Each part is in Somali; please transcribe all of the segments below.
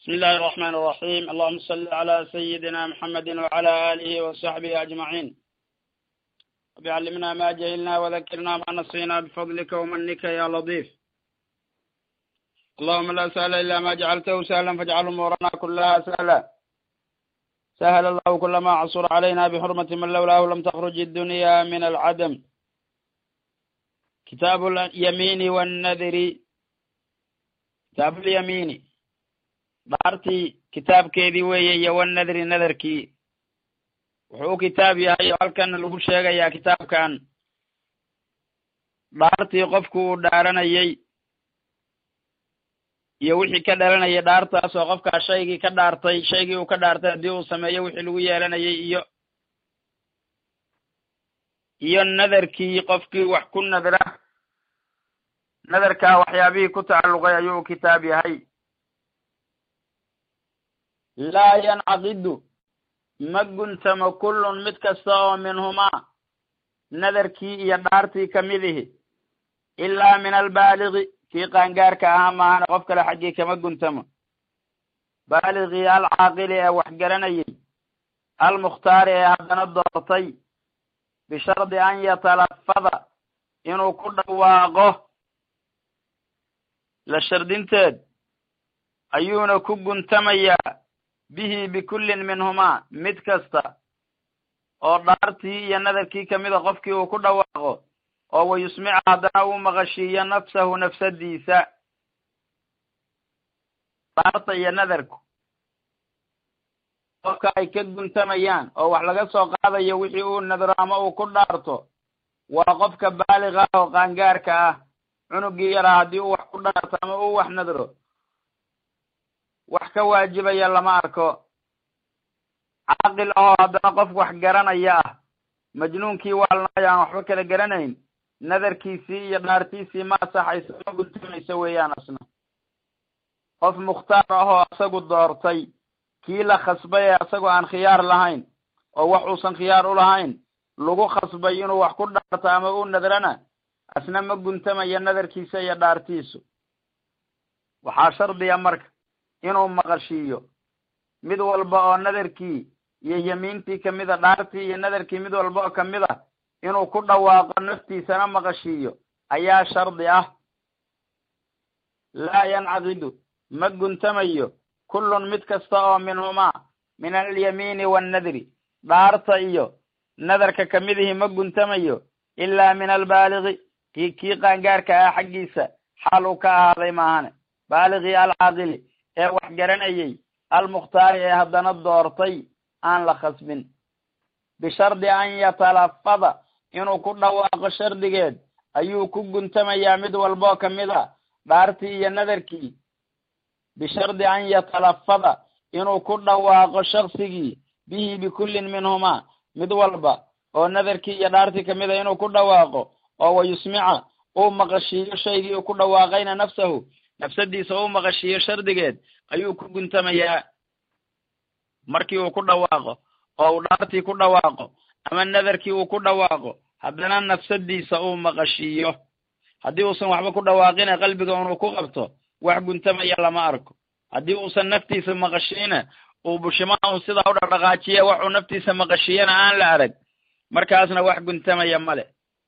بسم الله الرحمن الرحيم اللهم صل على سيدنا محمد وعلى آله وصحبه أجمعين رب علمنا ما جهلنا وذكرنا ما نسينا بفضلك ومنك يا لطيف اللهم لا سهل إلا ما جعلته سهلا فاجعل أمورنا كلها سهلا سهل الله كل ما عصر علينا بحرمة من لولاه لم تخرج الدنيا من العدم كتاب اليمين والنذر كتاب اليمين dhaartii kitaabkeedii weeye iyo wanadri nadarkii wuxuu u kitaab yahay oo halkan lagu sheegayaa kitaabkan dhaartii qofku uu dhaaranayey iyo wixii ka dhalanayay dhaartaas oo qofkaa shaygii ka dhaartay shaygii uu ka dhaartay haddii uu sameeyo wixii lagu yeelanayay iyo iyo nadarkii qofkii wax ku nadra nadarkaa waxyaabihii ku tacalluqay ayuu u kitaab yahay laa yancaqidu ma guntamo kullun mid kasta oo minhumaa nadarkii iyo dhaartii ka mid ihi ilaa min albaaligi kii qaangaarka ahaa maahane qof kale xaggii kama guntamo baaligii alcaaqili ee wax garanayay almukhtaari ee haddana doortay bishardi an yatalafada inuu ku dhawaaqo la shardinteed ayuuna ku guntamayaa bihi bikullin minhumaa mid kasta oo dhaartii iyo nadarkii kamida qofkii uu ku dhawaaqo oo wayusmica haddana uu maqashiiyo nafsahu nafsadiisa dhaarta iyo nadarku qofka ay ka guntamayaan oo wax laga soo qaadayo wixii uu nadro ama uu ku dhaarto waa qofka baaliga ah oo qaangaarka ah cunugii yaraa haddii uu wax ku dhaarto ama uu wax nadro wax ka waajibaya lama arko caaqil ahoo haddana qof wax garanaya ah majnuunkii waalnaayo aan waxba kala garanayn nadarkiisii iyo dhaartiisii ma asaxayso ma guntamayso weeyaan asna qof mukhtaar ahoo isagu doortay kii la khasbay ee isagoo aan khiyaar lahayn oo wax uusan khiyaar u lahayn lagu khasbay inuu wax ku dhaarto ama u nadrana asna ma guntamayo nadarkiisa iyo dhaartiisu waxaa shardiya marka inuu maqashiiyo mid walba oo nadarkii iyo yemiintii kamida dhaartii iyo nadarkii mid walba oo kamid a inuu ku dhawaaqo naftiisana maqashiiyo ayaa shardi ah laa yancaqidu ma guntamayo kullun mid kasta oo minhumaa min alyamiini waannadri dhaarta iyo nadarka kamidihii ma guntamayo ilaa min albaaligi kii kii qaangaarka ah xaggiisa xaal uu ka ahaaday maahane baaligii alcaaqili ee wax garanayay almukhtaari ee haddana doortay aan la khasbin bishardi an yatalafada inuu ku dhawaaqo shardigeed ayuu ku guntamayaa mid walboo kamid a dhaartii iyo nadarkii bishardi an yatalafada inuu ku dhawaaqo shaksigii bihi bikullin minhumaa mid walba oo nadarkii iyo dhaartii kamid a inuu ku dhawaaqo oo wayusmica uu maqashiiyo shaygii uu ku dhawaaqayna nafsahu nafsadiisa uu maqashiiyo shardigeed ayuu ku guntamayaa markii uu ku dhawaaqo oo uu dhaartii ku dhawaaqo ama nadarkii uu ku dhawaaqo haddana nafsadiisa uu maqashiiyo haddii uusan waxba ku dhawaaqina qalbiga unuu ku qabto wax guntamaya lama arko haddii uusan naftiisa maqashiina uu bushimaha un sidaa u dhaqdhaqaajiya waxuu naftiisa maqashiyana aan la arag markaasna wax guntamaya male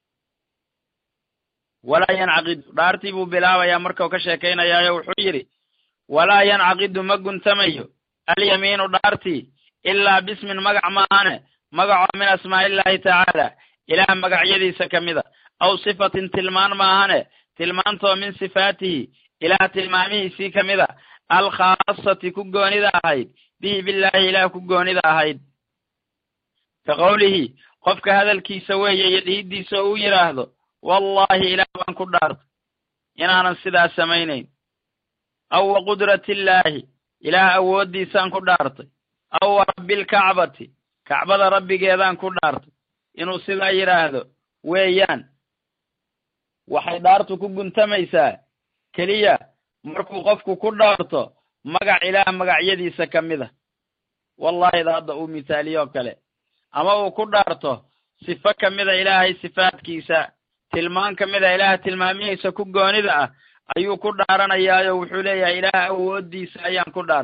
walaa yancaqidu dhaartii buu bilaabayaa markau ka sheekaynayaayo wuxuu yidhi walaa yancaqidu ma guntamayo alyamiinu dhaartii ilaa bismin magac maahane magacoo min asmaa'iillaahi tacaala ilaah magacyadiisa ka mida aw sifatin tilmaan maahane tilmaantoo min sifaatihi ilaah tilmaamihiisii ka mida alkhaasati ku goonida ahayd bihi billaahi ilaah ku goonida ahayd ka qowlihi qofka hadalkiisa weeye iyo dhihidiisa oo uu yidhaahdo wallahi ilaah baan ku dhaartay inaanan sidaas samaynayn aw wa qudratiillaahi ilaah awooddiisaan ku dhaartay aw wa rabbilkacbati kacbada rabbigeedaan ku dhaartay inuu sidaa yidhaahdo weeyaan waxay dhaartu ku guntamaysaa keliya markuu qofku ku dhaarto magac ilaah magacyadiisa ka mid a wallahida hadda uu misaaliyoo kale ama uu ku dhaarto sifo ka mida ilaahay sifaadkiisa tilmaan ka mid a ilaah tilmaamihiisa ku goonida ah ayuu ku dhaaranayaayo wuxuu leeyahay ilaah awoodiisa ayaan ku dhaartay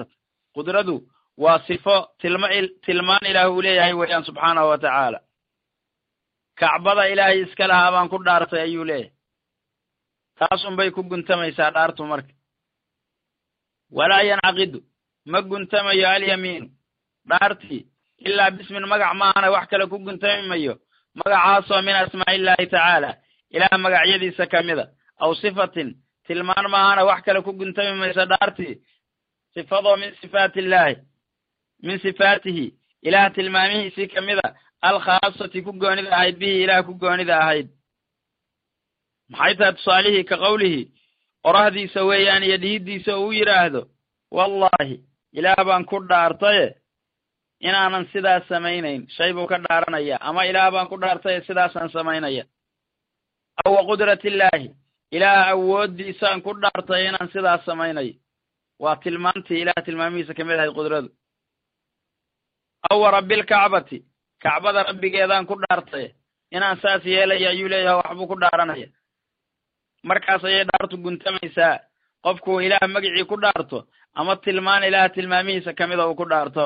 qudradu waa sifo tilma tilmaan ilaah uu leeyahay weeyaan subxaanahu wa tacaala kacbada ilaahay iska lahaa baan ku dhaartay ayuu leeyahay taas unbay ku guntamaysaa dhaartu marka walaa yancaqidu ma guntamayo alyamiinu dhaartii ilaa bismin magac maahana wax kale ku guntami mayo magacaasoo min asmaa'i illaahi tacaala ilaah magacyadiisa ka mida aw sifatin tilmaan maahana wax kale ku guntami mayso dhaartii sifadoo min sifaati illaahi min sifaatihi ilaah tilmaamihiisii ka mida alkhaasati ku goonida ahayd bihi ilaah ku goonida ahayd maxay tahay tusaalihii ka qowlihii qorahdiisa weeyaan iyo dhihiddiisa uu yidhaahdo wallaahi ilaah baan ku dhaartaye inaanan sidaas samaynayn shay buu ka dhaaranaya ama ilaah baan ku dhaartaye sidaasaan samaynaya aw wa qudratillaahi ilaah awooddiisaan ku dhaartay inaan sidaas samaynayo waa tilmaantii ilaah tilmaamihiisa kamid ahayd qudradu aw wa rabbilkacbati kacbada rabbigeedaan ku dhaartay inaan saas yeelaya ayuu leeyahay waxbuu ku dhaaranaya markaas ayay dhaartu guntamaysaa qofkuu ilaah magicii ku dhaarto ama tilmaan ilaah tilmaamihiisa kamida uu ku dhaarto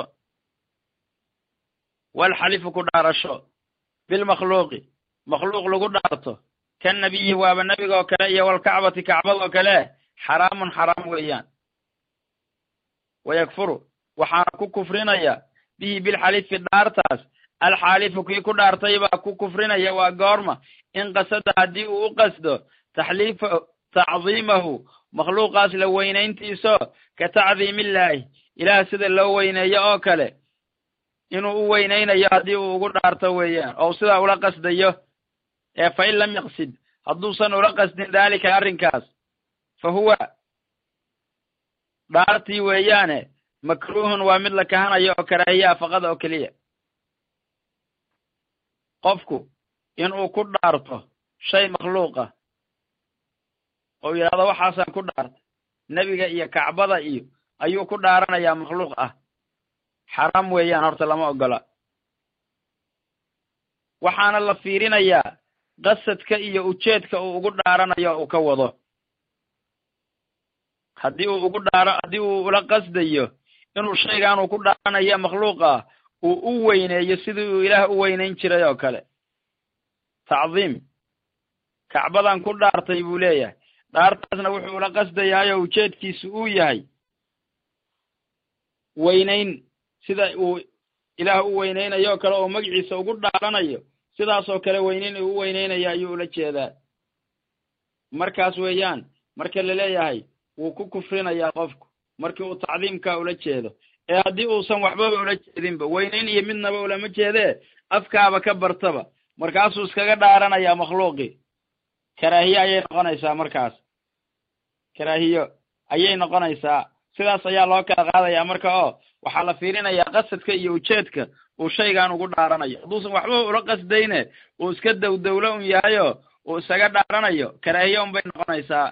walxalifu ku dhaarasho bilmakhluuqi makhluuq lagu dhaarto kan nabiyi waaba nebiga oo kale iyo walkacbati kacbadoo kale xaraamun xaraam weeyaan wayakfuru waxaana ku kufrinaya bihi bilxalifi dhaartaas alxaalifu kii ku dhaartay baa ku kufrinaya waa goorma in qasada haddii uu u qasdo taxliifa tacdiimahu makhluuqaas la weynayntiiso ka tacdiimillaahi ilaah sida loo weyneeyo oo kale inuu u weynaynayo haddii uu ugu dhaarto weeyaan oo sidaa ula qasdayo ee fa in lam yaqsid hadduusan ula qasdin daalika arrinkaas fa huwa dhaartii weeyaane makruuhun waa mid la kahanayo oo karaahiyaa faqada oo keliya qofku inuu ku dhaarto shay makhluuqa oo yidhahdo waxaasaan ku dhaartay nebiga iyo kacbada iyo ayuu ku dhaaranayaa makhluuq ah xaraam weeyaan horta lama ogola waxaana la fiirinayaa qasadka iyo ujeedka uu ugu dhaaranayo uu ka wado haddii uu ugu dhaaro haddii uu ula qasdayo inuu shaygan uu ku dhaaranayo makhluuqa uu u weyneeyo sidii uu ilaah u weynayn jiray oo kale tacdiim kacbadan ku dhaartay buu leeyahay dhaartaasna wuxuu ula qasdayaayoo ujeedkiisu uu yahay weynayn sida uu ilaah u weynaynayo o kale oo magaciisa ugu dhaaranayo sidaasoo kale weynayn uu u weynaynayo ayuu ula jeedaa markaas weeyaan marka la leeyahay wuu ku kufrinayaa qofku markii uu tacdiimkaa ula jeedo ee haddii uusan waxbaba ula jeedinba weynayn iyo midnaba ulama jeedee afkaaba ka bartaba markaasuu iskaga dhaaranayaa makhluuqii karaahiye ayay noqonaysaa markaas karaahiyo ayay noqonaysaa sidaas ayaa loo kala qaadayaa marka oo waxaa la fiirinayaa qasadka iyo ujeedka uu shaygan ugu dhaaranayo hadduusan waxba ula qasdayne uu iska dowdowlo un yahayo uu isaga dhaaranayo karaahiye unbay noqonaysaa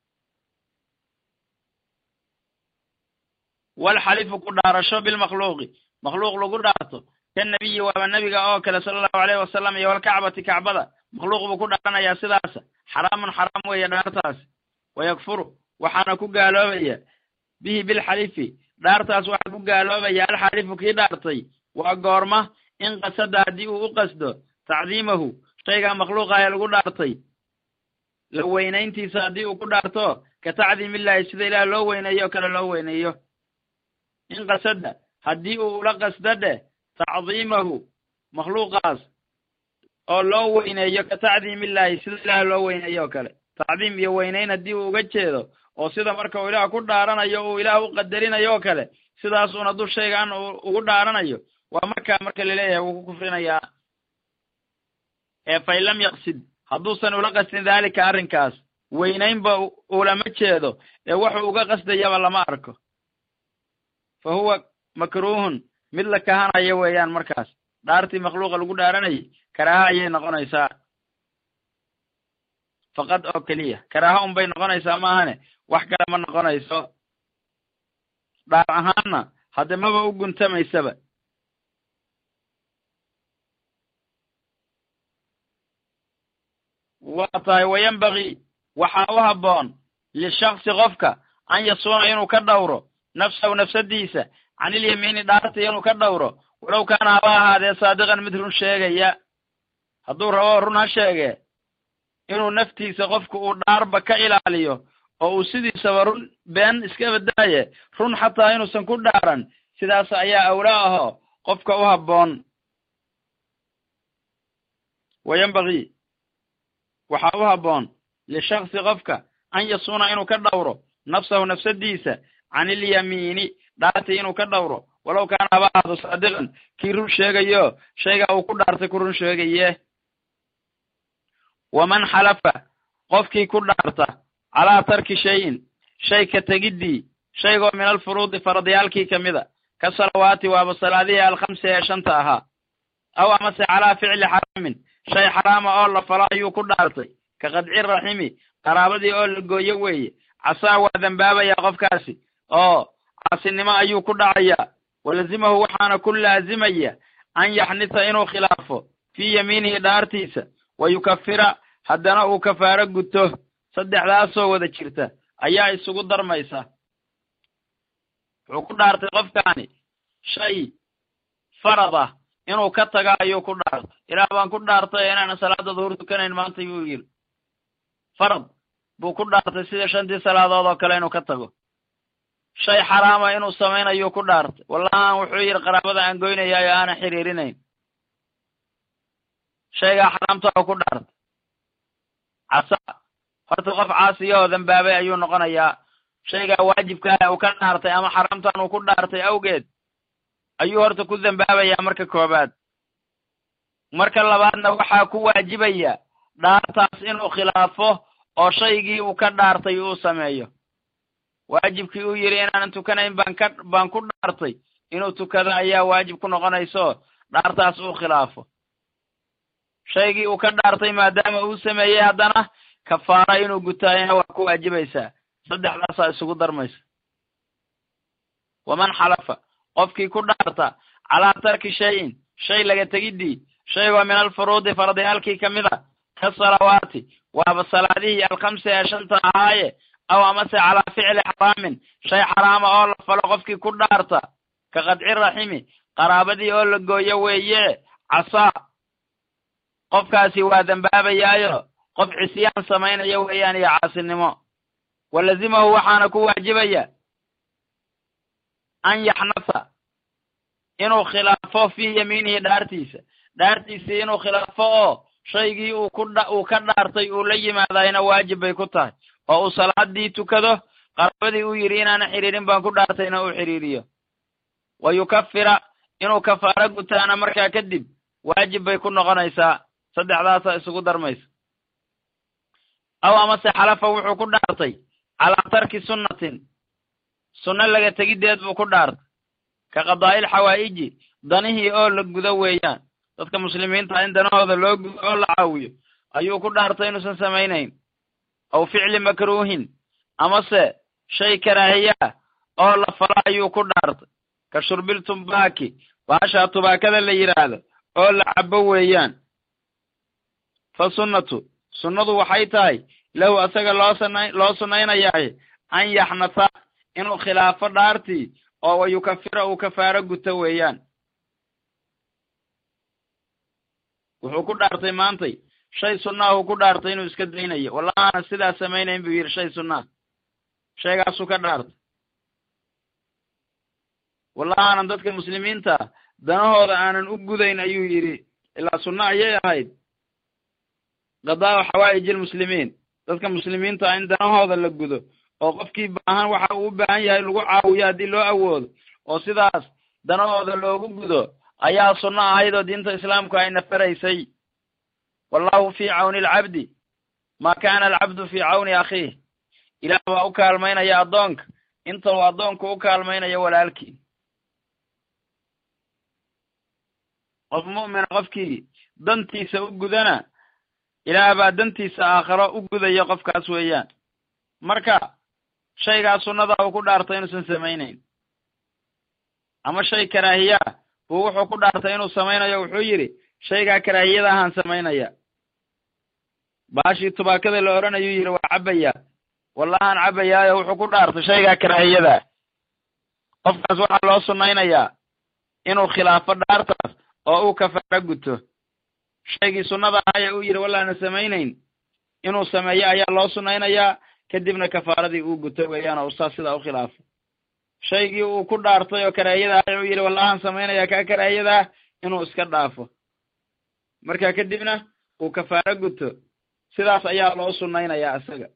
walxalifu ku dhaarasho bilmakhluuqi makhluuq lagu dhaarto kan nebiyi waaba nebiga oo kale sala allahu aleyhi wasalam iyo walkacbati kacbada makhluuq buu ku dhaaranayaa sidaasa xaraamun xaraam weeye dhaartaas wayakfuru waxaana ku gaaloobaya bihi bilxalifi dhaartaas waxaa ku gaaloobaya alxalifu kii dhaartay waa goorma in qasada haddii uu u qasdo tacdiimahu shaygaa makhluuqa ee lagu dhaartay la weynayntiisa haddii uu ku dhaarto ka tacdiimillaahi sida ilaah loo weyneeyo o kale loo weyneeyo in qasada haddii uu ula qasdo dheh tacdiimahu makhluuqaas oo loo weyneeyo ka tacdiimillaahi sida ilaah loo weyneeyo o kale tacdiim iyo weynayn haddii uu uga jeedo oo sida marka uu ilaah ku dhaaranayo uu ilaah u qadarinayo oo kale sidaasuun hadduu shaygan ugu dhaaranayo waa markaa marka laleeyahay wuu ku kufrinayaa ee fain lam yaqsid hadduusan ula qasdin daalika arrinkaas weynaynba ulama jeedo ee wuxuu uga qasdayaba lama arko fa huwa makruuhun mid la kahanayo weeyaan markaas dhaartii makhluuqa lagu dhaaranayay karaaha ayay noqonaysaa faqad oo keliya karaaha unbay noqonaysaa maahane wax kale ma noqonayso dhaar ahaanna hadde maba u guntamaysaba waa tahay wayanbagii waxaa u habboon lishaksi qofka an yasuuna inuu ka dhowro nafsahu nafsadiisa canilyamiini dhaarta inuu ka dhowro walow kaana haba ahaadee saadiqan mid run sheegaya hadduu rabo run ha sheege inuu naftiisa qofku uu dhaarba ka ilaaliyo oo uu sidiisaba run been iska badaaye run xataa inuusan ku dhaaran sidaas ayaa awlaa ahoo qofka u habboon wayambagii waxaa u habboon lishaksi qofka an yasuuna inuu ka dhowro nafsahu nafsadiisa can ilyamiini dhaartii inuu ka dhowro walow kaana haba ahaado saadiqan kii run sheegayo shaygaa uu ku dhaartay ku run sheegaye waman xalafa qofkii ku dhaarta calaa tarki shayin shay ka tegiddii shaygoo min alfuruudi faradyaalkii ka mida ka salawaati waaba salaadihii alkhamsi ee shanta ahaa aw amase calaa ficli xaraamin shay xaraama oo la falo ayuu ku dhaartay ka qadci raximi qaraabadii oo la gooyo weeye casaa waa dembaabayaa qofkaasi oo caasinimo ayuu ku dhacayaa walazimahu waxaana ku laazimaya an yaxnita inuu khilaafo fii yamiinihi dhaartiisa wa yukafira haddana uu kafaaro guto saddexdaasoo wada jirta ayaa isugu darmaysa wuxuu ku dhaartay qofkaani shay farad ah inuu ka taga ayuu ku dhaartay ilaah baan ku dhaartay inaanan salaada duhur tukanayn maanta buu yidhi farad buu ku dhaartay sida shantii salaadood oo kale inuu ka tago shay xaraama inuu samaynayuu ku dhaartay wallahan wuxuu yidhi qaraabada aan goynayaayo aanan xiriirinayn shaygaa xaraamta oo ku dhaartay casa horta qof caasiya oo dambaabay ayuu noqonayaa shaygaa waajibkaah uu ka dhaartay ama xaraamtan uu ku dhaartay awgeed ayuu horta ku dambaabayaa marka koobaad marka labaadna waxaa ku waajibaya dhaartaas inuu khilaafo oo shaygii uu ka dhaartay uu sameeyo waajibkii uu yidhi inaanan tukanayn baan ka baan ku dhaartay inuu tukado ayaa waajib ku noqonayso dhaartaas uu khilaafo shaygii uu ka dhaartay maadaama uu sameeyey haddana kafaara inuu gutaayana waa ku waajibaysaa saddexdaasaa isugu darmaysa waman xalafa qofkii ku dhaarta calaa tarki shayin shay laga tegiddii shaygoo min alfuruudi fardiyaalkii ka mid a ka salawaati waaba salaadihii alkhamsi ee shanta ahaaye aw amase calaa ficli xaraamin shay xaraama oo la falo qofkii ku dhaarta ka qadci raximi qaraabadii oo la gooyo weeye casaa qofkaasi waa dembaabayaayo qof cisyaan samaynaya weeyaan iyo caasinimo walazimahu waxaana ku waajibaya an yaxnasa inuu khilaafo fii yamiinihi dhaartiisa dhaartiisii inuu khilaafo oo shaygii uu ku dha uu ka dhaartay uu la yimaadayna waajib bay ku tahay oo uu salaadii tukado qaraabadii uu yidhi inaana xidhiirin baan ku dhaartayna uu xidhiiriyo wa yukafira inuu kafaaro gutaana markaa kadib waajib bay ku noqonaysaa saddexdaasaa isugu darmaysa aw amase xalafa wuxuu ku dhaartay calaa tarki sunnatin sunno laga tegiddeed buu ku dhaartay ka qadaa'il xawaa'iji danihii oo la gudo weeyaan dadka muslimiinta in danahooda loo gudo oo la caawiyo ayuu ku dhaartay inuusan samaynayn aw ficli makruuhin amase shay karaahiyaa oo la falo ayuu ku dhaartay ka shurbil tumbaaki baashaa tubaakada la yidhaahdo oo la cabo weeyaan fa sunnatu sunnadu waxay tahay lahu asaga loo sana loo sunnaynayaay an yaxnasa inuu khilaafo dhaartii oo wa yukafira uu kafaaro guto weeyaan wuxuu ku dhaartay maantay shay sunnaah uu ku dhaartay inuu iska daynayo wallahaana sidaas samaynayn buu yidhi shay sunnaah shaygaasuu ka dhaartay wallahaanan dadka muslimiinta danahooda aanan u gudayn ayuu yidhi ilaa sunno ayay ahayd qadaa'u xawaa'ij almuslimiin dadka muslimiinta in danahooda la gudo oo qofkii baahan waxa uu u baahan yahay lagu caawiyo haddii loo awoodo oo sidaas danahooda loogu gudo ayaa sunno ahayd oo diinta islaamku ayna faraysay wallahu fii cawni alcabdi maa kaana alcabdu fii cawni akhiih ilaah baa u kaalmaynaya addoonka inta uu addoonku u kaalmaynayo walaalkii qof mu'mina qofkii dantiisa u gudana ilaah baa dantiisa aakhiro u gudaya qofkaas weeyaan marka shaygaa sunnada uu ku dhaartay inuusan samaynayn ama shay karaahiyaa buu wuxuu ku dhaartay inuu samaynayo wuxuu yidhi shaygaa karaahiyada ahaan samaynaya baashii tubaakada la odhanayuu yidhi waa cabbayaa wallahaan cabbayaayo wuxuu ku dhaartay shaygaa karaahiyadaa qofkaas waxaa loo sunnaynayaa inuu khilaafo dhaartaas oo uu kafaaro guto shaygii sunnada ahaya uu yidhi wallaana samaynayn inuu sameeyo ayaa loo sunnaynayaa kadibna kafaaradii uu guto weeyaan oo saas sidaa u khilaafo shaygii uu ku dhaartay oo karaahiyada ahaya uu yidhi wallahan samaynayaa kaa karaahiyadaa inuu iska dhaafo marka kadibna uu kafaaro guto sidaas ayaa loo sunnaynayaa isaga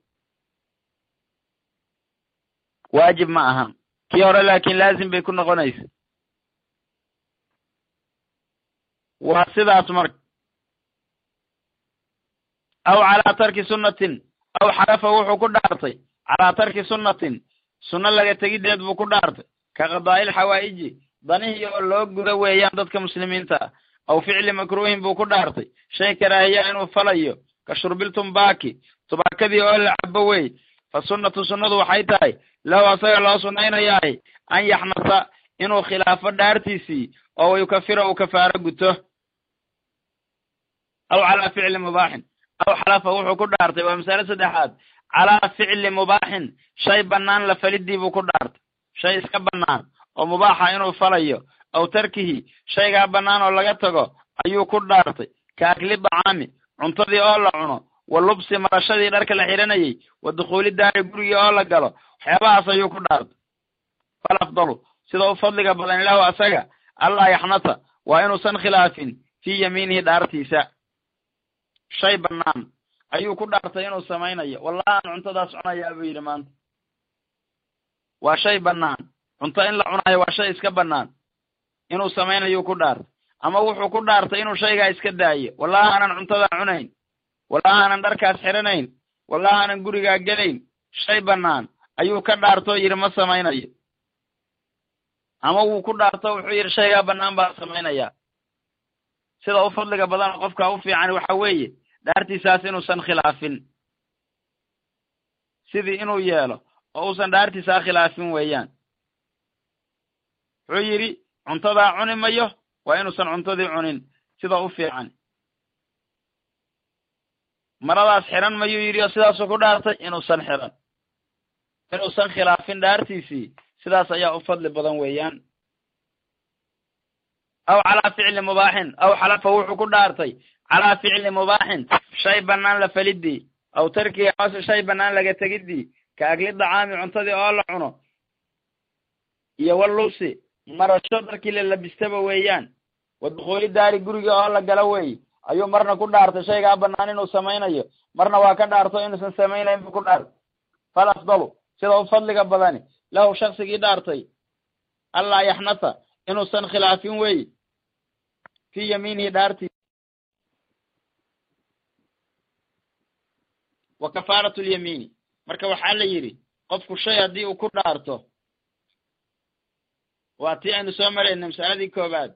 waajib ma aha kii hore laakiin laazim bay ku noqonaysa waa sidaas marka aw calaa tarki sunnatin aw xarafa wuxuu ku dhaartay calaa tarki sunnatin sunno laga tegiddeed buu ku dhaartay ka qadaa'il xawaa'iji danihii oo loo guda weeyaan dadka muslimiinta ah aw ficli makruuhin buu ku dhaartay shay karaahiya inuu falayo ka shurbil tumbaaki tubaakadii oo la cabo wey fa sunnatu sunnadu waxay tahay lahu asaga loo sunnaynayaay an yaxnasa inuu khilaafo dhaartiisii oo yukafira uu kafaaro guto aw calaa ficli mubaaxin aw xalafa wuxuu ku dhaartay waa masale saddexaad calaa ficli mubaaxin shay bannaan la falidii buu ku dhaartay shay iska bannaan oo mubaaxa inuu falayo aw tarkihi shaygaa bannaan oo laga tago ayuu ku dhaartay ka akli dacaami cuntadii oo la cuno wa lubsi marashadii dharka la xihanayey wa dukhuuli daari gurigii oo la galo waxyaabahaas ayuu ku dhaartay fal afdalu sida u fadliga badan ilahu asaga allaa yaxnasa waa inuusan khilaafin fii yamiinihi dhaartiisa shay bannaan ayuu ku dhaartay inuu samaynayo wallahi aan cuntadaas cunayaa buu yidhi maanta waa shay bannaan cunto in la cunayo waa shay iska bannaan inuu samaynayuu ku dhaartay ama wuxuu ku dhaartay inuu shaygaa iska daayo wallahi aanan cuntadaa cunayn wallahi aanan dharkaas xiranayn wallahi aanan gurigaa gelayn shay bannaan ayuu ka dhaartoo yidhi ma samaynayo ama wuu ku dhaarto wuxuu yidhi shaygaa bannaan baa samaynayaa sida u fadliga badan qofka u fiican waxa weeye dhaartiisaas inuusan khilaafin sidii inuu yeelo oo uusan dhaartiisaa khilaafin weeyaan wuxuu yidhi cuntadaa cuni mayo waa inuusan cuntadii cunin sida u fiican maradaas xiran mayuu yidhi oo sidaasuu ku dhaartay inuusan xiran inuusan khilaafin dhaartiisii sidaas ayaa u fadli badan weeyaan aw calaa ficli mubaaxin aw xalafa wuxuu ku dhaartay calaa ficli mubaaxin shay bannaan la falidii aw tarkihi amase shay bannaan laga tegidii ka agli dacaami cuntadii oo la cuno iyo walubsi marasho darkii la labistaba weeyaan wa dukhuuli daari gurigii oo la gala wey ayuu marna ku dhaartay shaygaa bannaan inuu samaynayo marna waa ka dhaarto inuusan samaynayn buu ku dhaartay fal afdalu sida u fadliga badani lahu shaksigii dhaartay allaa yaxnasa inuusan khilaafin wey fii yamiinihi dhaartii wa kafaaratu lyamiini marka waxaa la yidhi qofku shay haddii uu ku dhaarto waa tii aynu soo marayna masaladii koowaad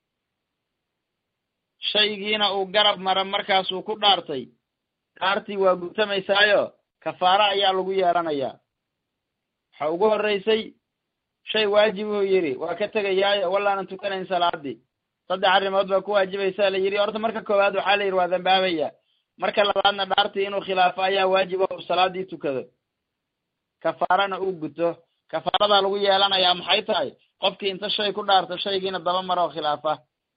shaygiina uu garab mara markaasuu ku dhaartay dhaartii waa gutamaysaayo kafaaro ayaa lagu yeelanayaa waxa ugu horreysay shay waajibuu yidhi waa ka tegayaayo wallaanan tukanayn salaadii saddex arrimood baa ku waajibaysaa la yidhi horta marka koowaad waxaa la yidhi waa dambaabaya marka labaadna dhaartii inuu khilaafo ayaa waajiba u salaadii tukado kafaarana uu guto kafaaradaa lagu yeelanayaa maxay tahay qofkii inta shay ku dhaarto shaygiina daba mara oo khilaafa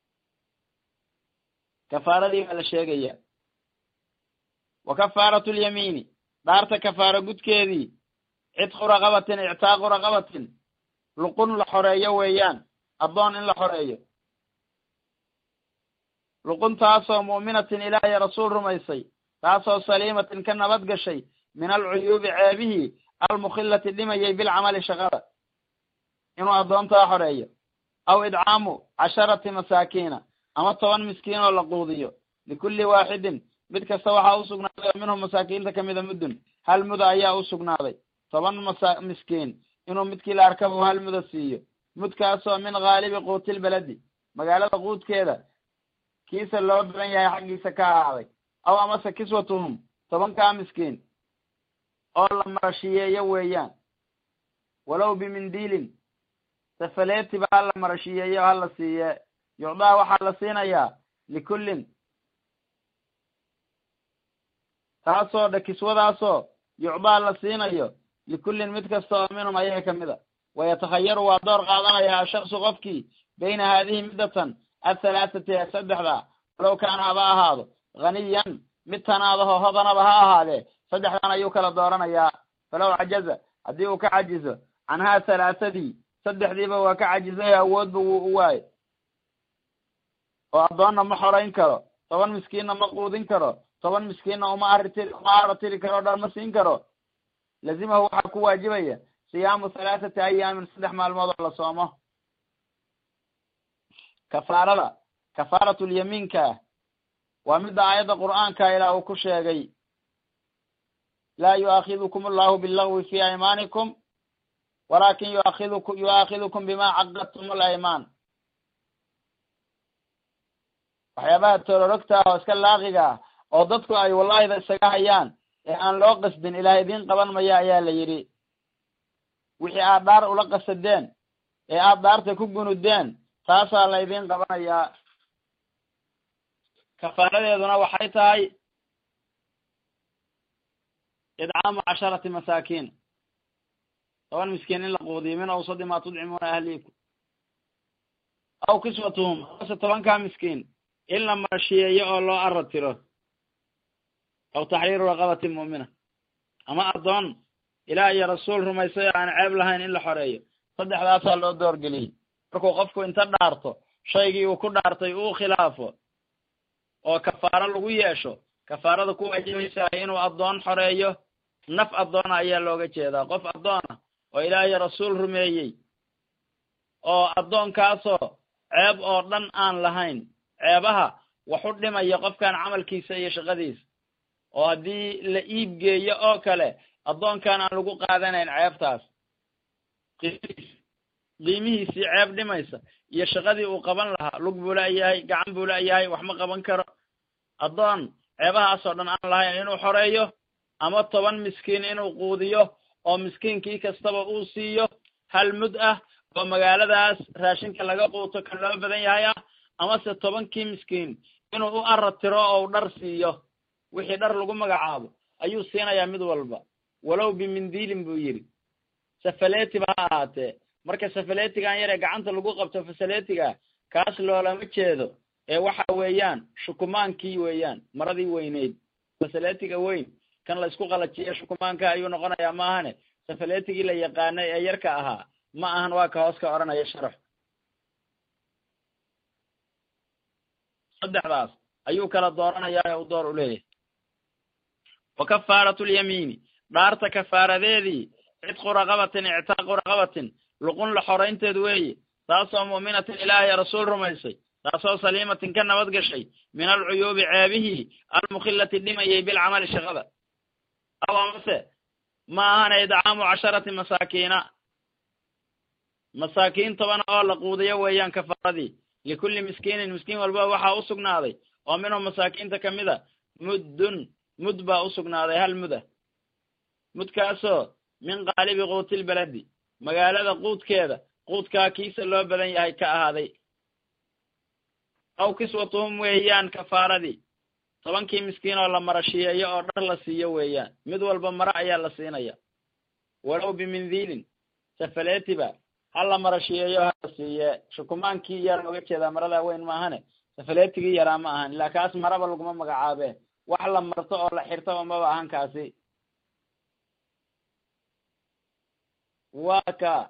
kafaaradii baa la sheegaya wa kafaaratu lyamiini dhaarta kafaaro gudkeedii cidqu raqabatin ictaaqu raqabatin luqun la xoreeyo weeyaan addoon in la xoreeyo luqun taasoo mu'minatin ilaahay rasuul rumaysay taasoo saliimatin ka nabad gashay min alcuyuubi ceebihii almukhillati dhimayay bilcamali shaqada inuu addoontaa xoreeyo aw idcaamu casharati masaakiina ama toban miskiin oo la quudiyo likulli waaxidin mid kasta waxaa u sugnaaday oo minhum masaakiinta kamida muddun hal muda ayaa u sugnaaday toban masa miskiin inuu midkii la arkaba hal muda siiyo mudkaasoo min haalibi quutilbaladi magaalada quudkeeda kiisa loo badan yahay xaggiisa ka ahaaday aw amase kiswatuhum tobankaa miskiin oo la marashiyeeyo weeyaan walow bimindiilin safaleetiba ha la marashiyeeyo ha la siiye yucdaa waxaa la siinayaa likullin taasoo dha kiswadaasoo yucdaa la siinayo likullin mid kasta oo minhum ayaga kamid a wayatakhayaru waa door qaadanayaa ashaksu qofkii bayna haadihi middatan athalaathati ee saddexda walow kaana haba ahaado haniyan mid tanaadaho hodanaba ha ahaadee saddexdan ayuu kala dooranayaa falow cajaza haddii uu ka cajizo canhaa halaathadii saddexdiiba waa ka cajizay awoodba wuu u waayo oo addoonna ma xorayn karo toban miskiinna ma quudin karo toban miskiinna uma aritiri uma aratiri karo dhan ma siin karo lazimahu waxaa ku waajibaya siyaamu halaathati ayaamin saddex maalmood oo la soomo kafaarada kafaaratulyamiinka waa midda aayadda qur'aanka ilaa uu ku sheegay laa yu'aakidukum allahu billagwi fi aymaanikum walakin yuakiduku yu'aakidukum bima caqadtum alaymaan waxyaabaha toororogta ah oo iska laaqiga ah oo dadku ay wallahida isaga hayaan ee aan loo qasdin ilaah idiin qaban maya ayaa la yidhi wixii aad dhaar ula qasadeen ee aad dhaarta ku gunudeen taasaa la idiin qabanayaa kafaaradeeduna waxay tahay idcaamu casharati masaakiin toban miskiin in la quudiyo min awsadi maa tudcimuuna ahliikum aw kiswatuhum ase tobankaa miskiin in la marshiyeeyo oo loo aratiro aw taxriiru raqabati mu'mina ama addoon ilaah iyo rasuul rumaysay oo aan ceeb lahayn in la xoreeyo saddexdaasaa loo doorgeliyey markuu qofku inta dhaarto shaygii uu ku dhaartay uu khilaafo oo kafaaro lagu yeesho kafaarada ku waajibaysaay inuu addoon xoreeyo naf addoona ayaa looga jeedaa qof addoona oo ilaah iyo rasuul rumeeyey oo addoonkaasoo ceeb oo dhan aan lahayn ceebaha waxu dhimaya qofkan camalkiisa iyo shaqadiisa oo haddii la iib geeyo oo kale addoonkan aan lagu qaadanayn ceebtaas qiimihiisii ceeb dhimaysa iyo shaqadii uu qaban lahaa lug buu la'yahay gacan buu la'yahay wax ma qaban karo addoon ceebahaasoo dhan aan lahayn inuu xoreeyo ama toban miskiin inuu quudiyo oo miskiinkii kastaba uu siiyo hal mud ah oo magaaladaas raashinka laga quuto kan loo badan yahay ah amase tobankii miskiin inuu u aratiro oo u dhar siiyo wixii dhar lagu magacaabo ayuu siinayaa mid walba walow bimindiilin buu yidhi safaletiba ha ahaatee marka safaletigan yar ee gacanta lagu qabto fasaletiga kaas loolama jeedo ee waxa weeyaan shukumaankii weeyaan maradii weyneyd fasaletiga weyn kan la isku qalajiyo shukumaanka ayuu noqonayaa maahane safaletigii la yaqaanay ee yarka ahaa ma ahan waa ka hoos ka odhanaya sharax saddexdaas ayuu kala dooranayaa ee u door u leeyahay wa kafaaratu lyamiini dhaarta kafaaradeedii cidqu raqabatin ictaaqu raqabatin luqun la xoraynteed weeye taasoo mu'minatin ilaahay rasuul rumaysay taasoo saliimatin ka nabad gashay min alcuyuubi ceebihii almukhillati dhimayay bilcamali shaqada aw amase ma ahana idcaamu casharati masaakiina masaakiin toban oo la quudiyo weeyaan kafaaradii likulli miskiinin miskiin walba waxaa u sugnaaday oo minhum masaakiinta ka mid a muddun mud baa u sugnaaday hal muda mudkaasoo min qaalibi quutilbaladi magaalada quudkeeda quudkaa kiisa loo badan yahay ka ahaaday aw kiswatuhum weeyaan kafaaradii tobankii miskiin oo la marashiyeeyo oo dhar la siiyo weeyaan mid walba maro ayaa la siinaya walow bimindiilin safaletiba ha la marashiyeeyo hala siiye shukumaankii yaa looga jeedaa maradaa weyn maahane safaletigii yaraa ma ahan ilaa kaas maraba laguma magacaabee wax la marto oo la xirtaba maba ahan kaasi waa ka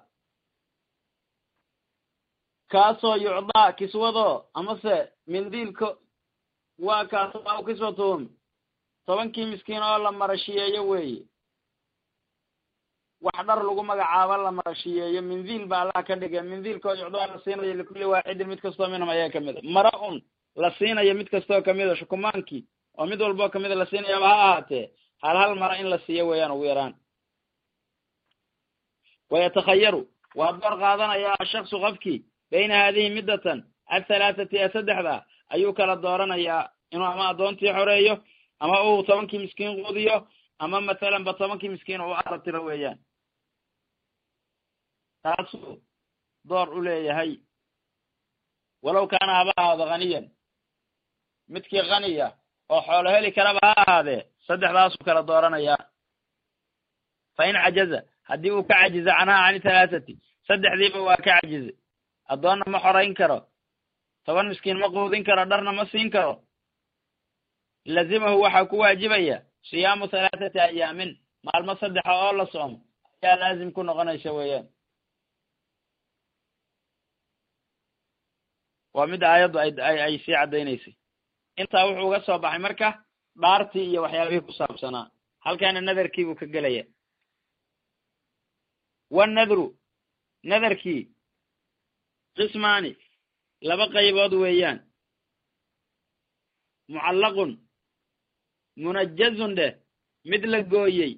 kaasoo yucdaa kiswado amase mindiilka waa kaas aw kiswatuhum tobankii miskiin oo la marashiyeeyo weeye wax dhar lagu magacaabo la marashiyeeyo mindiil ba allah ka dhigay mindiilkoo yucdaa la siinayo likulli waaxidin mid kastoo minhum ayaa kamid a mara un la siinayo mid kastoo kamid a shukumaankii oo mid walboo kamid a la siinayaba ha ahaatee hal hal mara in la siiyo weeyaan ugu yaraan wayatakhayaru waa door qaadanayaa ashaksu qofkii bayna haadihi middatan athalaathati ee saddexda ayuu kala dooranayaa inuu ama addoontii xoreeyo ama uu tobankii miskiin quudiyo ama mathalan ba tobankii miskiin uu aratiro weeyaan taasuu door u leeyahay walow kaana haba ahaado haniyan midkii khaniya oo xoolo heli karaba ha ahaadee saddexdaasuu kala dooranayaa fa in cajaza haddii uu ka cajizo canhaa cani halaathati saddexdiiba waa ka cajizay addoonna ma xorayn karo toban miskiin ma quudin karo dharna ma siin karo lazimahu waxaa ku waajibaya siyaamu halaathati ayaamin maalmo saddexa oo la soomo ayaa laazim ku noqonaysa weeyaan waa mid aayaddu ay ay sii caddaynaysay intaa wuxuu uga soo baxay marka dhaartii iyo waxyaabihii ku saabsanaa halkaana nadarkii buu ka gelaya wanadru nadarkii qismaani laba qaybood weeyaan mucallaqun munajazun dheh mid la gooyey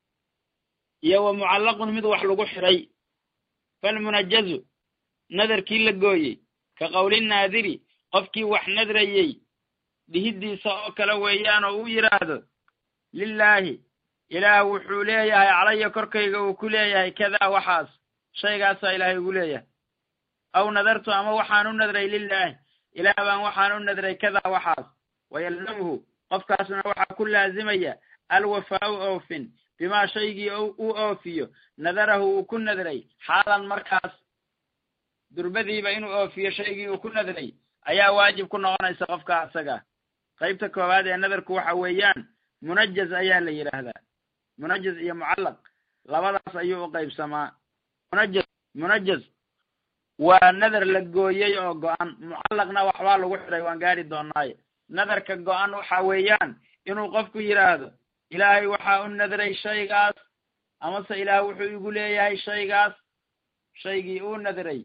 iyo wa mucallaqun mid wax lagu xidhay falmunajazu nadarkii la gooyey ka qowli naadiri qofkii wax nadrayey dhihiddiisa oo kale weeyaan oo uu yidhaahdo lilaahi ilaah wuxuu leeyahay calaya korkayga uu ku leeyahay kadaa waxaas shaygaasaa ilaahay ugu leeyahay aw nadartu ama waxaan u nadray lilaahi ilaah baan waxaan u nadray kadaa waxaas wayalzamhu qofkaasna waxaa ku laazimaya alwafaau oofin bimaa shaygii u oofiyo nadarahu uu ku nadray xaalan markaas durbadiiba inuu oofiyo shaygii uu ku nadray ayaa waajib ku noqonaysa qofka asaga qaybta koowaad ee nadarku waxa weeyaan munajaz ayaa la yidhaahdaa munajaz iyo mucallaq labadaas ayuu u qaybsamaa munajaz munajaz waa nadar la gooyey oo go-an mucallaqna waxbaa lagu xidhay waan gaari doonaaye nadarka go-an waxa weeyaan inuu qofku yidhaahdo ilaahay waxaa u nadray shaygaas amase ilaah wuxuu igu leeyahay shaygaas shaygii uu nadray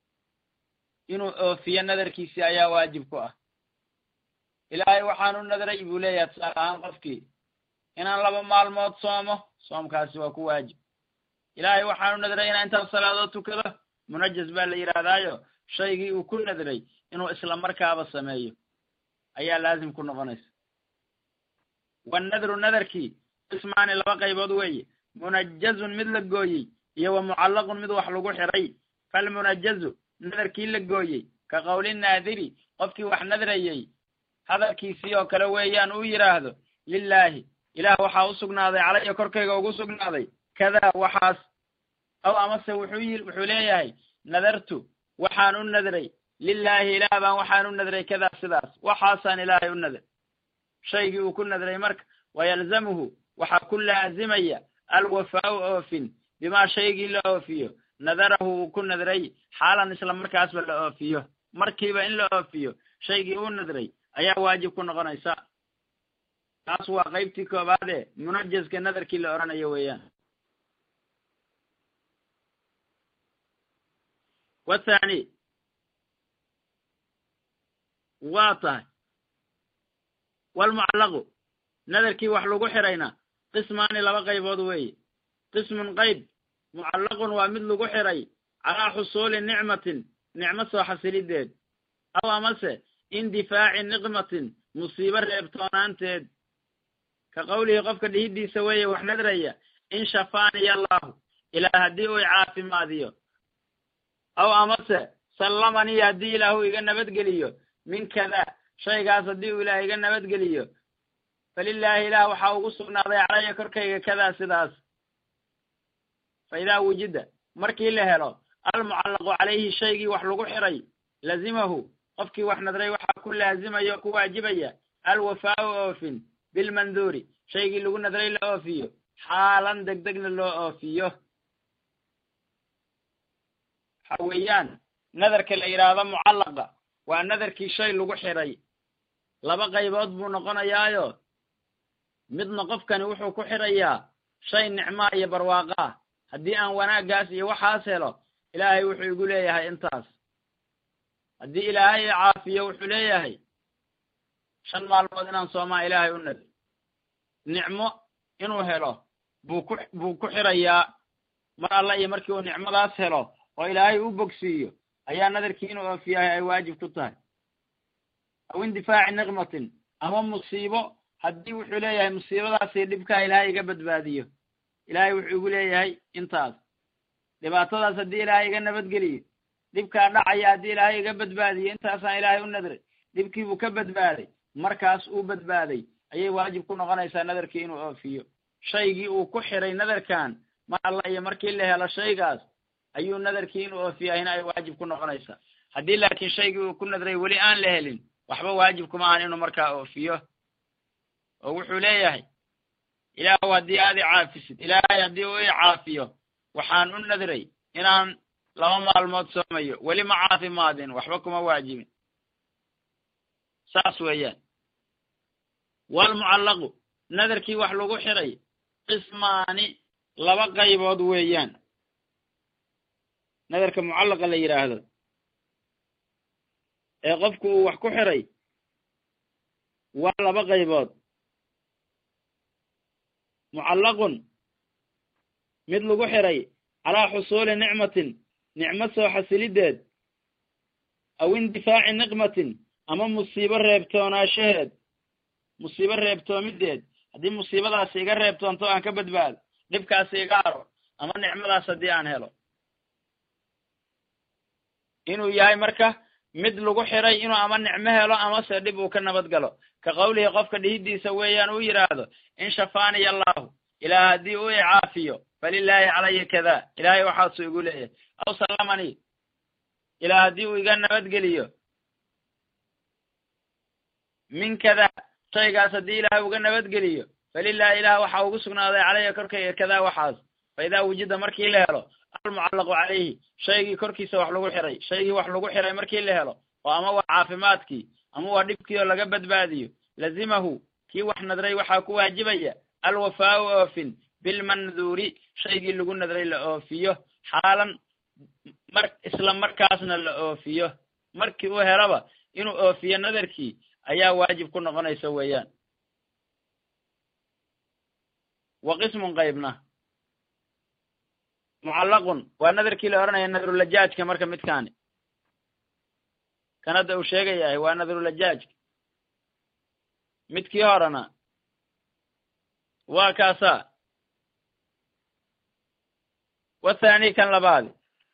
inuu oofiyo nadarkiisii ayaa waajib ku ah ilaahay waxaan u nadray buu leeyahay tusaale ahaan qofkii inaan laba maalmood soomo soomkaasi waa ku waajib ilaahay waxaan u nadray inaan intaas salaadood tukado munajaz baa la yidhaahdaayo shaygii uu ku nadray inuu isla markaaba sameeyo ayaa laazim ku noqonaysa wanadru nadarkii qismaani laba qaybood weeye munajazun mid la gooyey iyo wa mucallaqun mid wax lagu xidhay falmunajazu nadarkii la gooyey ka qowli naadiri qofkii wax nadrayey hadalkiisii oo kale weeyaan uu yidhaahdo lilaahi ilaah waxaa u sugnaaday calaya korkayga ugu sugnaaday kadaa waxaas aw amase wuxuu wuxuu leeyahay nadartu waxaan u nadray lilaahi ilaah baan waxaan u nadray kadaa sidaas waxaasaan ilaahay u nadray shaygii uu ku nadray marka wayalzamuhu waxaa ku laazimaya alwafaau oofin bimaa shaygii la oofiyo nadarahu uu ku nadray xaalan isla markaasba la oofiyo markiiba in la oofiyo shaygii uu nadray ayaa waajib ku noqonaysa taas waa qaybtii koobaadee munajazka nadarkii la odhanayo weeyaan wathani waa tahay walmucallaqu nadarkii wax lagu xidhayna qismaani laba qaybood weeye qismun qayb mucallaqun waa mid lagu xidhay calaa xusuuli nicmatin nicmo soo xasilideed aw amase indifaaci niqmatin musiibo reebtoonaanteed ka qowlihi qofka dhihidiisa weeye wax nadraya in shafaaniya allaahu ilaah haddii uu caafimaadiyo aw amase sallamanii haddii ilaahu iga nabadgeliyo min kadaa shaygaas haddii uu ilaah iga nabadgeliyo falilaahi ilaah waxaa ugu sugnaaday calaya korkayga kadaa sidaas fa idaa wujida markii la helo almucallaqu calayhi shaygii wax lagu xidhay lazimahu qofkii wax nadray waxaa ku laazimaya o ku waajibaya alwafaau oofin bilmanduuri shaygii lagu nadray la oofiyo xaalan degdegna loo oofiyo waxa weeyaan nadarka la yidhaahdo mucallaqa waa nadarkii shay lagu xidhay laba qaybood buu noqonayaayo midna qofkani wuxuu ku xidhayaa shay nicmaa iyo barwaaqa ah haddii aan wanaaggaas iyo waxaas helo ilaahay wuxuu igu leeyahay intaas haddii ilaahay caafiyo wuxuu leeyahay shan maalmood inaan soomaa ilaahay u nadr nicmo inuu helo buu ku buu ku xidhayaa mar alla iyo markii uu nicmadaas helo oo ilaahay u bogsiiyo ayaa nadarkii inuu oofiyahay ay waajib ku tahay aw indifaaci niqmatin ama musiibo haddii wuxuu leeyahay musiibadaasi dhibkaa ilaahay iga badbaadiyo ilaahay wuxuu igu leeyahay intaas dhibaatadaas haddii ilaahay iga nabadgeliyo dhibkaa dhacaya haddii ilaahay iga badbaadiyo intaasaan ilaahay u nadray dhibkiibuu ka badbaaday markaas uu badbaaday ayay waajib ku noqonaysaa nadarkii inuu oofiyo shaygii uu ku xidhay nadarkan mar alla iyo markii la helo shaygaas ayuu nadarkii inuu oofiyahina ay waajib ku noqonaysaa haddii laakiin shaygii uu ku nadray weli aan la helin waxba waajib kuma ahan inuu markaa oofiyo oo wuxuu leeyahay ilaahu haddii aad i caafisid ilaahay haddii uu i caafiyo waxaan u nadray inaan laba maalmood soomayo weli ma caafimaadin waxba kuma waajibin saas weeyaan walmucallaqu nadarkii wax lagu xiray qismaani laba qaybood weeyaan nadarka mucallaqa la yidhaahdo ee qofku uu wax ku xiray waa laba qaybood mucallaqun mid lagu xiray calaa xusuuli nicmatin nicmo soo xasilideed aw indifaaci niqmatin ama musiibo reebtoonaashaheed musiibo reebtoomideed haddii musiibadaasi iga reebtoonto aan ka badbaado dhibkaasi iga aro ama nicmadaas haddii aan helo inuu yahay marka mid lagu xiray inuu ama nicmo helo amase dhib uu ka nabad galo ka qawlihi qofka dhihidiisa weeyaan uu yidhaahdo in shafaaniya allahu ilaah haddii uu icaafiyo falilaahi calaya kada ilaahay waxaasu igu leeyahay aw sallamanii ilaah haddii uu iga nabadgeliyo min kada shaygaas haddii ilaahay uga nabadgeliyo falilahi ilaah waxaa ugu sugnaaday calaya korkayga kadaa waxaas fa idaa wujida markii la helo almucallaqu calayhi shaygii korkiisa wax lagu xiray shaygii wax lagu xiray markii la helo oo ama waa caafimaadkii ama waa dhibkii oo laga badbaadiyo lazimahu kii wax nadray waxaa ku waajibaya alwafaau oofin bilmanduuri shaygii lagu nadray la oofiyo xaalan mar isla markaasna la oofiyo markii uu helaba inuu oofiyo nadarkii ayaa waajib ku noqonaysa weeyaan wa qismun qaybna mucallaqun waa nadarkii la odhanaya nadrulajaajka marka midkaani kan hadda uu sheegayahay waa nadrulajaajka midkii horena waa kaasaa wathani kan labaadi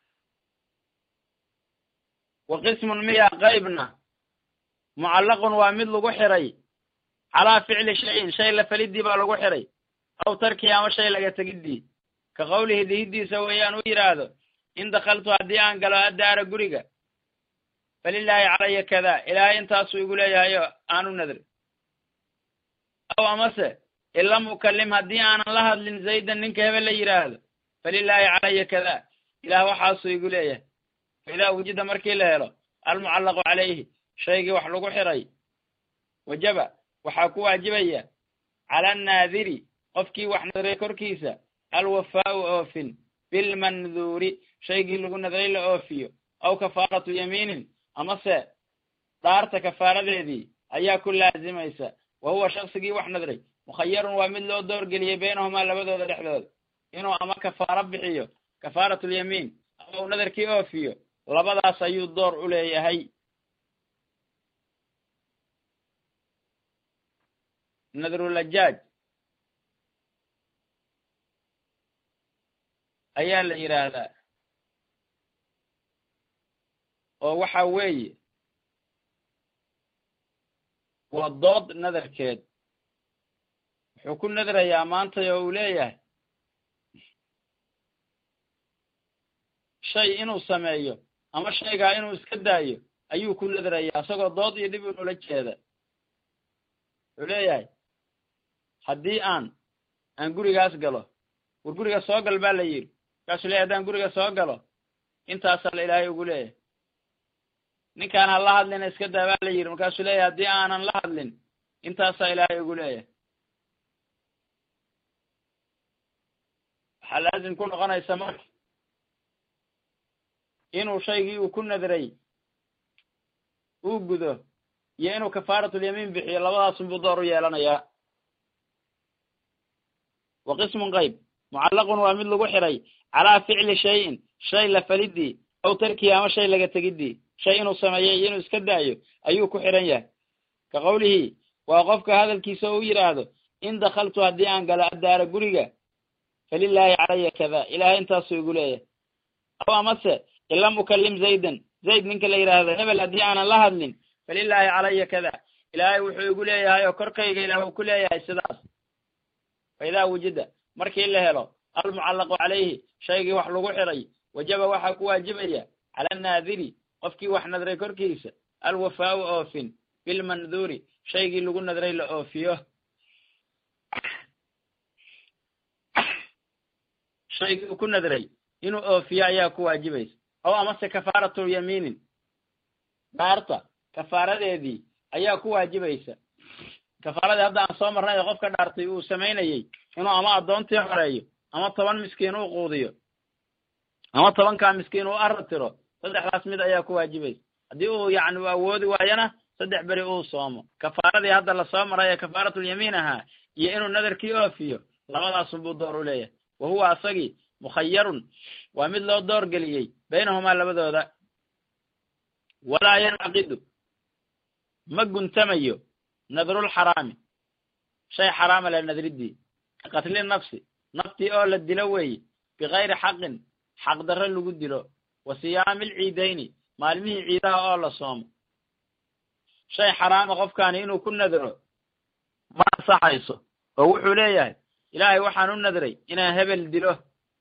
wa qismun miya qaybna mucallaqun waa mid lagu xiray calaa ficli shayin shay la falidii baa lagu xiray aw tarkii ama shay laga tegidii ka qawlihi dhihidiisa weeyaan u yidhaahdo in dakaltu haddii aan galo addaara guriga falilaahi calaya kada ilaahay intaasuu igu leeyahayo aanu nadri aw amase in lam ukallim haddii aanan la hadlin zaydan ninka hebel la yidhaahdo falilaahi calaya kada ilaah waxaasuu igu leeyahay fa idaa wujida markii la helo almucallaqu calayhi shaygii wax lagu xiray wajaba waxaa ku waajibaya cala annaadiri qofkii wax nadray korkiisa alwafaau oofin bilmanduuri shaygii lagu nadray la oofiyo aw kafaaratu yamiinin amase dhaarta kafaaradeedii ayaa ku laazimaysa wa huwa shaksigii wax nadray mukhayarun waa mid loo doorgeliyey baynahumaa labadooda dhexdooda inuu ama kafaaro bixiyo kafaaratulyamiin ama uu nadarkii oofiyo labadaas ayuu door u leeyahay nadrulajaaj ayaa la yidhaahdaa oo waxa weeye waa dood nadarkeed wuxuu ku nadrayaa maantay oo uu leeyahay shay inuu sameeyo ama shaygaa inuu iska daayo ayuu ku nadrayaa isagoo dood iyo dhib inula jeeda wuxuu leeyahay haddii aan aan gurigaas galo war guriga soo gal baa la yidhi markaasuu leeyahy haddaan guriga soo galo intaasaa la ilaahay ugu leeyahay ninkaan ha la hadlina iska daa baa la yidhi markaasuu leeyahay haddii aanan la hadlin intaasaa ilaahay ugu leeyahay waxaa laazim ku noqonaysa marka inuu shaygii uu ku nadray uu gudo iyo inuu kafaaratulyamiin bixiyo labadaasunbuu door u yeelanayaa wa qismun qayb mucallaqun waa mid lagu xiray calaa ficli shayin shay la falidii aw tarkii ama shay laga tegidii shay inuu sameeyo iyo inuu iska daayo ayuu ku xiran yahay ka qawlihii waa qofka hadalkiisa u yidhaahdo in dakaltu haddii aan galo addaara guriga falilaahi calaya kada ilaahay intaasuu igu leeyahay aw amase in lam ukallim zaydan zayd ninka la yidhaahdo hebel haddii aanan la hadlin falilaahi calaya kada ilaahay wuxuu igu leeyahay oo korkayga ilaah uu ku leeyahay sidaas fa idaa wujida markii la helo almucallaqu calayhi shaygii wax lagu xiray wajaba waxaa ku waajibaya cala annaadiri qofkii wax nadray korkiisa alwafaau oofin bilmanduuri shaygii lagu nadray la oofiyo shaygii uu ku nadray inuu oofiyo ayaa ku waajibaysa ow amase kafaaratu yamiinin dhaarta kafaaradeedii ayaa ku waajibaysa kafaaradii hadda aan soo marnay ee qofka dhaartay uu samaynayey inuu ama addoontii xoreeyo ama toban miskiin uu quudiyo ama tobankaa miskiin uu arra tiro saddexdaas mid ayaa ku waajibaysa haddii uu yacni u awoodi waayona saddex beri uu soomo kafaaradii hadda lasoo maray ee kafaaratulyamiin ahaa iyo inuu nadarkii oofiyo labadaasunbuu door u leeyahay wa huwa asagii mukhayarun waa mid loo door geliyey baynahumaa labadooda walaa yancaqidu ma guntamayo nadrulxaraami shay xaraama le nadriddii ka qatli nafsi naftii oo la dilo weeye bikayri xaqin xaq darre lagu dilo wa siyaami alciidayni maalmihii ciidaha oo la soomo shay xaraama qofkaani inuu ku nadro ma ansaxayso oo wuxuu leeyahay ilaahay waxaan u nadray inaan hebel dilo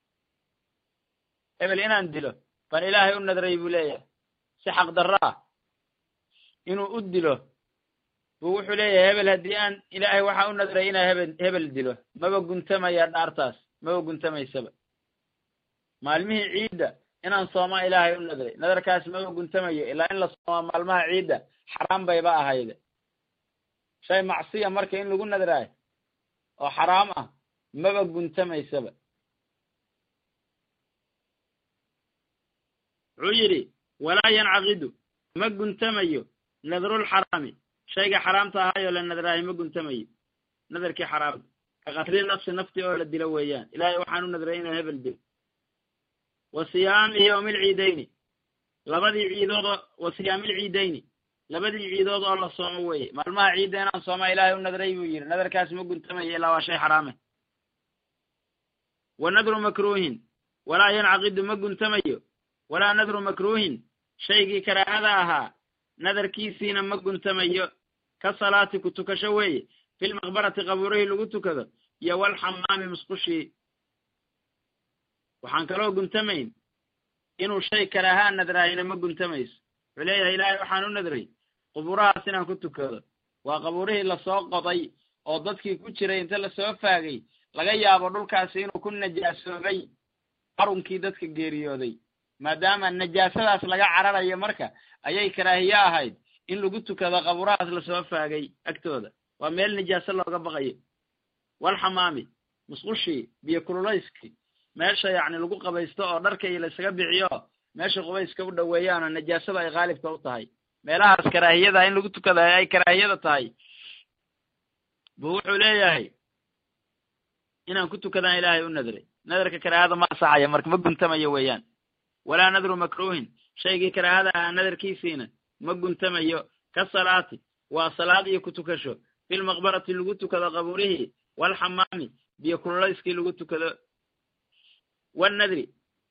hebel inaan dilo baan ilaahay u nadray buu leeyahay si xaq darro ah inuu u dilo buu wuxuu leeyahay hebel haddii aan ilaahay waxaan u nadray inaan hebel hebel dilo maba guntamaya dhaartaas maba guntamaysaba maalmihii ciidda inaan soomaa ilaahay u nadray nadarkaas maba guntamayo ilaa in la soomaa maalmaha ciidda xaraam bayba ahayde shay macsiya marka in lagu nadraayo oo xaraam ah maba guntamaysaba wuxuu yidhi walaa yancaqidu ma guntamayo nadrulxaraami shayga xaraamta ahaayoo la nadraayo ma guntamayo nadarkii xaraamta ka qatli nafsi nafti oo la dilo weeyaan ilaahay waxaan u nadray inaan hebel dilo wa siyaami yowmi alciidayni labadii ciidoodoo wa siyaami alciidayni labadii ciidood oo la soomo weeye maalmaha ciidda inaan soomaa ilaahay u nadray buu yidhi nadarkaas ma guntamayo ilaa waa shay xaraame wa nadru makruuhin walaa yancaqidu ma guntamayo walaa nadru makruuhin shaygii karaahada ahaa nadarkiisiina ma guntamayo ka salaati ku tukasho weeye filmaqbarati qabuurihii lagu tukado iyo walxamaami musqushii waxaan kaloo guntamayn inuu shay karaahaa nadraayina ma guntamayso wuxuu leeyahay ilaahay waxaan u nadray qubuurahaas inaan ku tukado waa qabuurihii lasoo qoday oo dadkii ku jiray inta lasoo faagay laga yaabo dhulkaasi inuu ku najaasoobay qarunkii dadka geeriyooday maadaama najaasadaas laga cararayo marka ayay karaahiye ahayd in lagu tukado qabuurahaas lasoo faagay agtooda waa meel najaaso looga baqayo walxamaami musqushii biyo kululayskii meesha yacni lagu qabaysto oo dharka iyo laysaga bixiyo meesha qubayska u dhoweeyaanoo najaasada ay khaalibka u tahay meelahaas karaahiyada in lagu tukada ay karaahiyada tahay buu wuxuu leeyahay inaan ku tukadaan ilaahay u nadray nadarka karaahada ma asaxaya marka ma guntamayo weeyaan walaa nadru makruuhin shaygii karaahada ahaa nadarkiisiina ma guntamayo ka salaati waa salaad iyo ku tukasho filmaqbarati lagu tukado qabuurihii walxamaami biyo kululayskii lagu tukado wanadri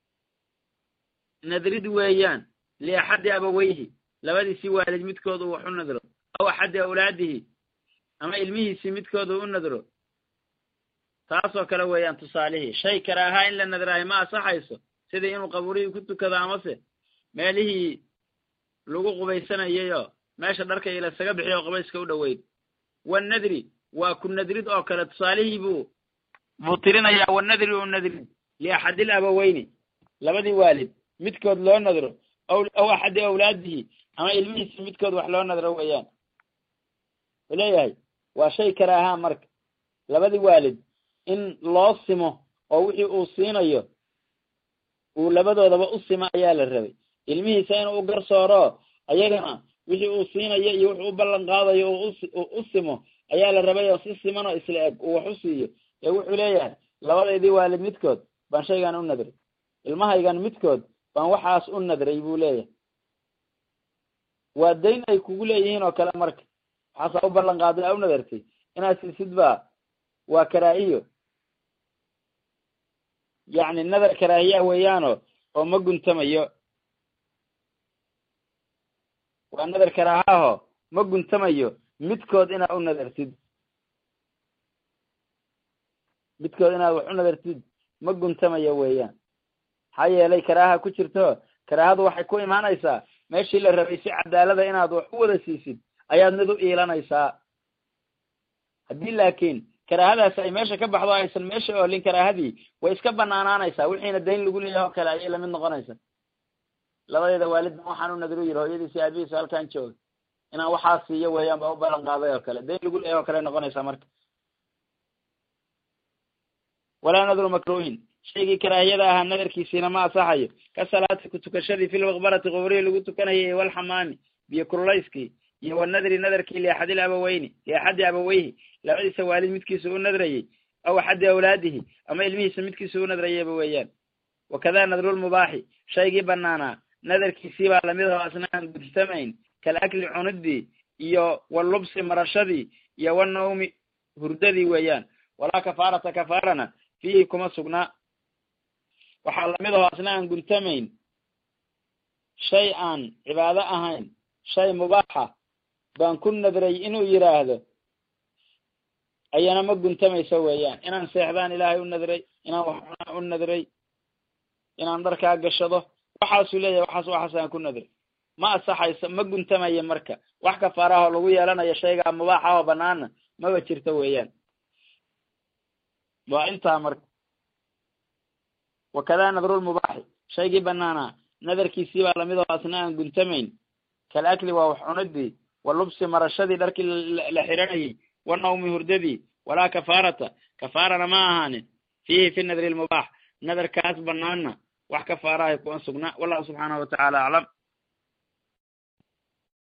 nadrid weeyaan liaxadi abaweyhi labadiisii waalid midkooda uu wax u nadro aw axadi awlaadihi ama ilmihiisii midkooda u nadro taasoo kale weeyaan tusaalihii shay karaahaa in la nadraayo ma asaxayso sidii inuu qabuurihii ku tukado amase meelihii lagu qubaysanayayoo meesha dharka iyo lasaga bixiyo oo qubayska u dhoweyd wanadri waa ku nadrid oo kale tusaalihii buu buu tirinayaa wanadri u nadrid liaxadil abaweyni labadii waalid midkood loo nadro aw axadi awlaadihi ama ilmihiisi midkood wax loo nadro weeyaan wuxuu leeyahay waa shay karaahaa marka labadii waalid in loo simo oo wixii uu siinayo uu labadoodaba u simo ayaa la rabay ilmihiisa inuu u garsooro ayagana wixii uu siinayo iyo wuxuu u ballan qaadayo uu u simo ayaa la rabay oo si simanoo isla eg uu wax u siiyo ee wuxuu leeyahay labadaydii waalid midkood baan shaygan u nadray ilmahaygan midkood baan waxaas u nadray buu leeyahay waa dayn ay kugu leeyihiin oo kale marka waxaasaa u ballan qaaday aa u nadartay inaad siisid baa waa karaahiyo yacni nadar karaahiya weeyaano oo ma guntamayo waa nadar karaahaho ma guntamayo midkood inaad u nadartid midkood inaad wax u nadartid ma guntamayo weeyaan maxaa yeelay karaaha ku jirto karaahadu waxay ku imaanaysaa meeshii la rabay si cadaalada inaad wax u wada siisid ayaad mid u iilanaysaa haddii laakiin karaahadaas ay meesha ka baxdo aysan meesha oolin karaahadii way iska banaanaanaysaa wixiina dayn lagu leeyahay oo kale ayay lamid noqonaysaa labadeeda waalidna waxaan u nadru yiri hooyadiisi aabihiisa halkan jooga inaan waxaa siiyo weeyaan baa u ballan qaaday oo kale dayn lagu leeyahay oo kale noqonaysaa marka walaa nadru makruhin shaygii karaahiyada ahaa nadarkiisiina ma asaxayo ka salaati kutukashadii fi lmaqbarati qubrihii lagu tukanayay walxamaami biyo kurulayskii iyo wanadri nadarkii liaxadil abaweyni liaxadi abaweyhi labadiisa waalid midkiisa u nadrayey aw axadi awlaadihi ama ilmihiisa midkiisa u nadrayayba weeyaan wakada nadrulmubaaxi shaygii banaanaa nadarkiisii baa lamid aho asna aan gudtamayn kal akli cunidii iyo walubsi marashadii iyo wanawmi hurdadii weeyaan walaa kafaarata kafaarana fiihi kuma sugnaa waxaa lamid aho asna aan guntamayn shay aan cibaado ahayn shay mubaaxa baan ku nadray inuu yidhaahdo ayana ma guntamayso weeyaan inaan seexdaan ilaahay u nadray inaan waxcunaan u nadray inaan dharkaa gashado waxaasuu leeyahay waxaas waxaas aan ku nadray ma asaxayso ma guntamayo marka wax kafaaraho lagu yeelanayo shaygaa mubaaxa oo banaana maba jirto weeyaan waa intaa marka wakada nadrulmubaaxi shaygii banaanaa nadarkiisii baa lamid oo asna aan guntamayn kal akli waa wax cunidii walubsi marashadii dharkii la xiranayay wanawmi hurdadii walaa kafaarata kafaarana ma ahaanin fiihi fi nadri lmubaax nadarkaas banaana wax kafaarahay kuma sugnaa wallahu subxaanahu watacaala aclam